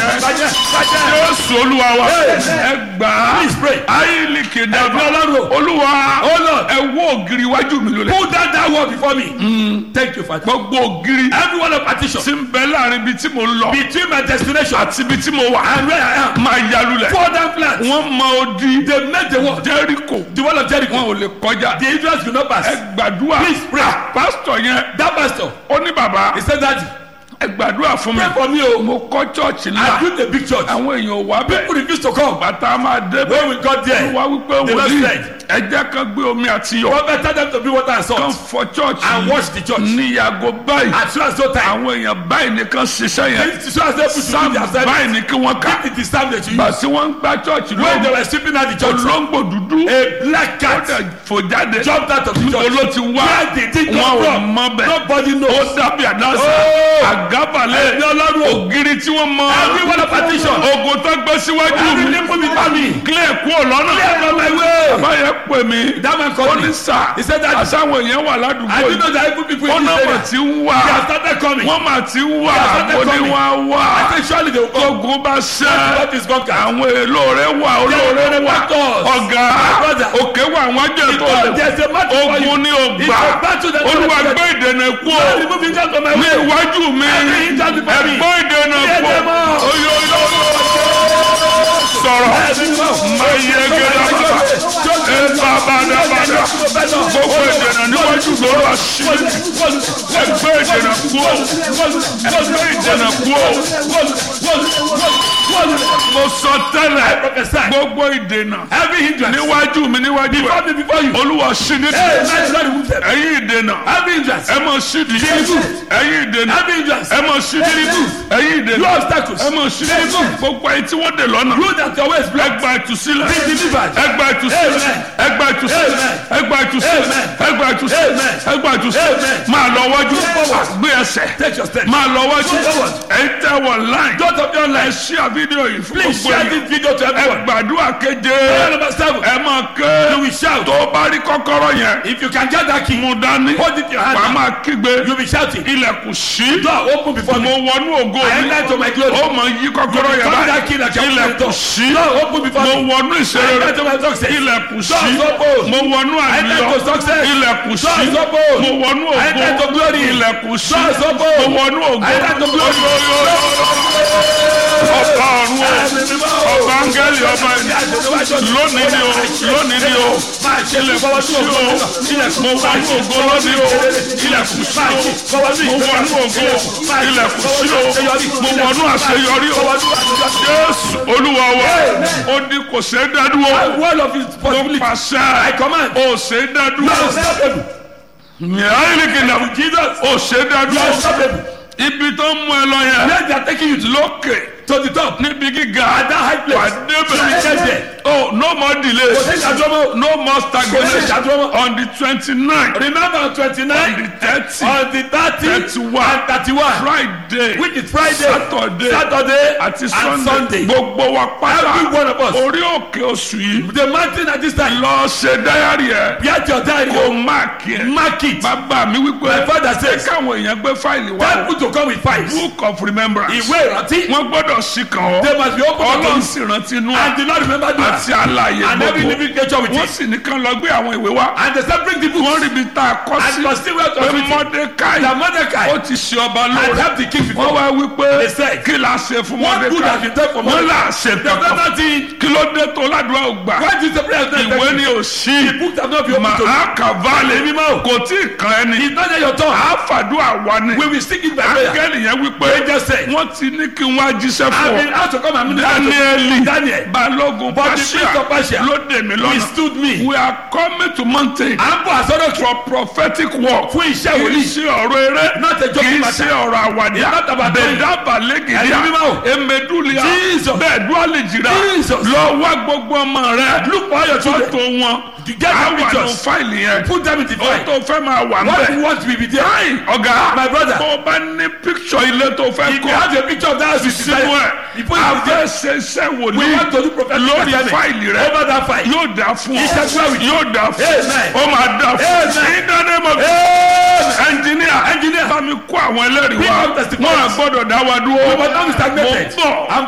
bàjẹ́ bàjẹ́. jésù olúwa wa ẹ gbà á Please pray. ayílì kìdàbà Ẹ̀gbọ́n Ọlọ́run. olúwa Oh Lord. ẹ wó ògiri iwájú mi lólè Pull down that wall before me. Thank you, Father. gbogbo ògiri Every one of partition tí ń bẹ láàrin ibi tí mo ń lọ between my destination àti ibi tí mo wà and where I am. máa yalulẹ̀ Pull down plans. wọ́n mọ odi They make the wall. jẹ́ríkò The wall of Jericho. wọn ò lè kọjá The Israelites will not pass. ẹ gbàdúrà Please pray. pásítọ̀ yẹn That pastor, ó ní bàbá he said that ẹ gbàdúrà fún mi pray for me o. mo kọ́ chọ́ọ̀chì I ńlá built a big church. àwọn èèyàn ò wá People bẹ́ẹ̀ refuse to come. bàtà máa dé When we got there, wá wípé The Lord wòlíì said, ẹ jẹ́ kan gbé omi àti yọ̀ prophet tell them to bring water and kan salt fọ chọ́ọ̀chì and wash the church. ní yàgò báyìí As soon as no time. àwọn èèyàn báyìí nìkan ṣiṣẹ́ yẹn As soon as they put to sam do their service, báyìí ní kí wọ́n kà it is time that you use. gbàsí wọ́n ń gbá chọ́ọ̀chì When they lóògùn were sweeping out the church, olóńgbò dúdú a black ó cat dẹ̀ fò jáde jumped out of the church. oló ti wá Where did it wọn come ò from? mọ bẹ́ẹ̀ Nobody ó knows. dábì àdáṣà Oh! àgábàlẹ̀ Ẹ̀mí Ọlọ́run o. ògiri tí wọ́n mọ Every one of partition. ogun tó gbé síwájú Every mi nipple before me. clear kú ọ̀lọ́nà Clear from my way. báyẹn pè mí That man ó called ní me. sà He said that àsáwọn èèyàn wà ládùúgbò I didn't yìí know that even people in wọ́n this náà area mà ti ń wá they have started coming. wọ́n mà ti ń wá They have started ó ní coming. wá wá I think surely they will come. ogun bá ṣẹ́ What is God can? àwọn èlò rẹ̀ wà olóore There are wà factors. ọ̀gá My brother. òkè wà àwọn ajẹ́ tó Because lè there's a matter for you. ogun ní It's ògbà a battle that olúwa you gbé ìdènà kú o Lord, remove it from my ní way. iwájú mi Every hindrance before me. ẹgbẹ́ ìdènà Clear kú them all. oyoyo sọ̀rọ̀ máa yẹ gẹ́gẹ́ bàbá ẹ bàbá dábàdà gbogbo ìdènà níwájú lọ́rọ̀ àṣírí ẹgbẹ́ ìdènà kú o ẹgbẹ́ ìdènà kú o mo sọ tẹ́lẹ̀ prophesy. gbogbo ìdènà Every hindrance. níwájú mi níwájú Before ẹ me, before you. olúwa ṣí ní Hey, man, Lord, remove them. ẹ̀yin ìdènà Every hindrance. ẹ mọ sídi ẹ̀yin ìdènà Every hindrance. ẹ mọ sídi ẹ̀yin You ìdènà obstacles. ẹ mọ sídi gbogbo ẹ̀yin tí wọ́n dè lọ́nà You that your way is blocked. ẹgbà ìtúsílẹ̀ Be delivered. ẹgbà ìtúsílẹ̀ Amen. ẹgbà ìtúsílẹ̀ Amen. ẹgbà ìtúsílẹ̀ Amen. ẹgbà ìtúsílẹ̀ Amen. ẹgbà ìtúsílẹ̀ Amen. máa lọ wájú forward. gbé ẹsẹ̀ Take your step. máa lọ wájú Move forward. ẹ̀yin tẹ́ wọ láì Don't of your ẹ life. ṣí àfídíò yìí fún Please gbogbo share yìí this video to ẹ everyone. gbàdúrà keje Prayer number seven. ẹ máa ké You will shout. tó bá rí kọ́kọ́rọ́ yẹn If you can get that key, mú dání hold it in your hand. wàá now. máa kígbe You'll be shouting. ilẹ̀kùn sí Door open before mo me. wọnú ògo I mi enter to my glory. ó mọ yí kọ́kọ́rọ́ yẹn Come that key báyìí like a ilẹ̀kùn sí Door open before mo me. wọnú I ìṣeré enter to my success. ilẹ̀kùn sí Doors open. mo wọnú I enter àlùyọ to success. ilẹ̀kùn sí Doors open. mo wọnú I enter to ògo glory. ilẹ̀kùn sí Doors open. mo wọnú ògo I enter to glory. ọba ọ̀run o ọba áńgẹ́lì ọba ẹni lónìí ni o lónìí ni o ilẹ̀kùn sí o mo wọnú ògo lónìí o ilẹ̀kùn sí o mo wọnú ògo ilẹ̀kùn sí o mo wọnú àṣeyọrí o jésù olúwa wa ó ní kò ṣe é dádúró Word of his ó possibility. I pàṣẹ command. ó ṣe é You dádúró are unstoppable. yàrá Jesus. ó ṣe é You are dádúró unstoppable. ibi tó ń mú ẹ lọ yẹn Where they are taking you to, lókè to the top. níbi gíga At that high wà place. You will get débẹ̀ there. oh no more delay Kò sí ìdádúró. no more Kò sí stagnation ìdádúró. on the twenty-nine Remember on on the twenty-nine, thirty on the thirty, thirty-one and thirty-one, friday which is Friday, saturday Saturday, àti and sunday Sunday. gbogbo wa Every pátá one of us. orí òkè oṣù yìí The mountain at this time. lọ ṣe dáyàrí ẹ Get your diary. kó máàkì ẹ Mark it. bàbá mi wípé My father says, káwọn èèyàn gbé fáìlì tell wá people to come with fives. book of remembrance Ìwé ìrántí. wọn gbọ́dọ̀ sí kan They ọ must be open to ọlọ́run them. sì rántí inú And the Lord remember that. àti àlàyé And every gbogbo living creature with wọ́n it. sì ní kán lọ gbé àwọn ìwé wá And they said, bring the wọ́n books. rí ibi tá a kọ́ And sí consider where to pé read it. mọ́dékáì That Mordecai ó ti ṣe ọba had lóore helped the king wọ́n before. wá wípé They said, kí la ṣe fún What good has mọ́dékáì been done for wọ́n là Mordecai? ṣe They have done kankan nothing. kí ló dé tó ládùúgbà ò gbà Why did the prayer not ìwé ni ò sí The book have not been open to you. màá kàválẹ̀ Èmi máa ò. kò tí ì kan ẹni It's not yet your turn. àfàdúrà wa ni We will sing it by prayer. áńgẹ́lì yẹn wípé Angel said, wọ́n ti ní kí wọ́n á jíṣẹ́ I've fún been ọ asked to come and minister to dáníẹ́lì Daniel. balógun But the prince of pàṣẹ Persia ló dè mí lọ́nà withstood me. we are coming to mountain À ń bọ̀ àsọdọ̀ kí. for prophetic work Fún iṣẹ́ kì í wòlíì. ṣe ọ̀rọ̀ eré Not a kì joking í matter. ṣe ọ̀rọ̀ àwàdà It's not about doing. bẹ̀dábà Ẹni lẹ́gìdíà mímọ́ o. emedulia Jesus. bẹ́ẹ̀ dúálì jìrà Jesus. lọ wá gbogbo ọmọ rẹ Look for all your children. fọ́tò wọn To get á the wà ní pictures. fáìlì yẹn Put them in the ó file. tó fẹ́ máa wà What nbẹ̀ you want will be there. Ai, ọ̀gá My brother. tó o bá ní picture ilé tó fẹ́ If you kọ́ have a picture of that house, you sínú decide. ẹ̀ You put it in a there. fẹ́ ṣe iṣẹ́ We wòlíì want to do prophetic lórí assignment. fáìlì rẹ Over that file. yóò dà fún ọ Iṣẹ́ gbọ́ wí. yóò dà fún Amen. ọ ó máa dà fún ọ Amen. in the name of ẹnjìníà Engineer. bá mi kó àwọn ẹlẹ́rìí Bring wá up testimonies. wọn à gbọ́dọ̀ dá wa dúró We must not be mo stagnated. ń bọ̀ I'm